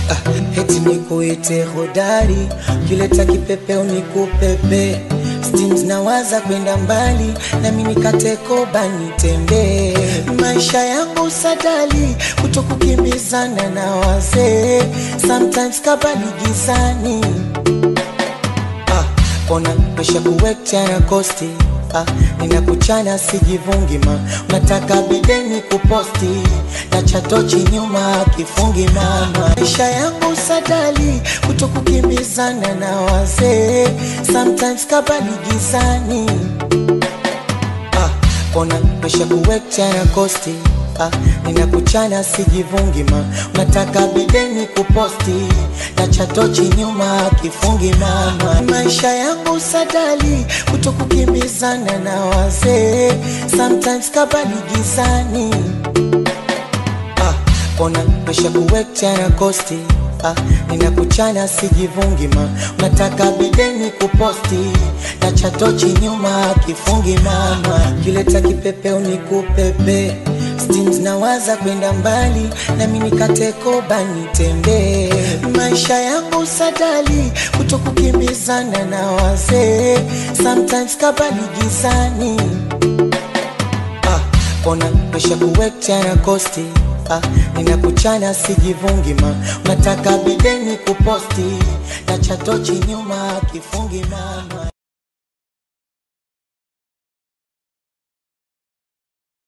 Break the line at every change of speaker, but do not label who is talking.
ah, eti nikuite hodari, kileta kipepeo nikupepe Steams nawaza kwenda mbali na mimi katekoba nitembee maisha yangu sadali kutokukimbizana na wazee sometimes kabali gizani ah, kona pesha kuwekcha na kosti ah, ninakuchana sijivungi ma unataka bideni kuposti na chatochi nyuma kifungi mama maisha yangu sadali kutokukimbizana na wazee sometimes kabali gizani ah, kona pesha kuwekcha na kosti ah, ninakuchana sijivungi ma unataka bideni kuposti na chatochi nyuma kifungi mama maisha yangu sadali kutokukimbizana na wazee sometimes kabali gizani ah, kona pesha kuwekcha na kosti ah, ninakuchana sijivungi ma unataka bideni kuposti na chatochi nyuma kifungi mama kileta kipepeo nikupepe Steams nawaza kwenda mbali na mimi katekoba nitembee maisha yangu sadali kutokukimbizana na wazee sometimes kabali gizani ah, kona pesha kuwekcha na kosti ah, ninakuchana sijivungi ma unataka bideni kuposti na chatochi nyuma kifungi mama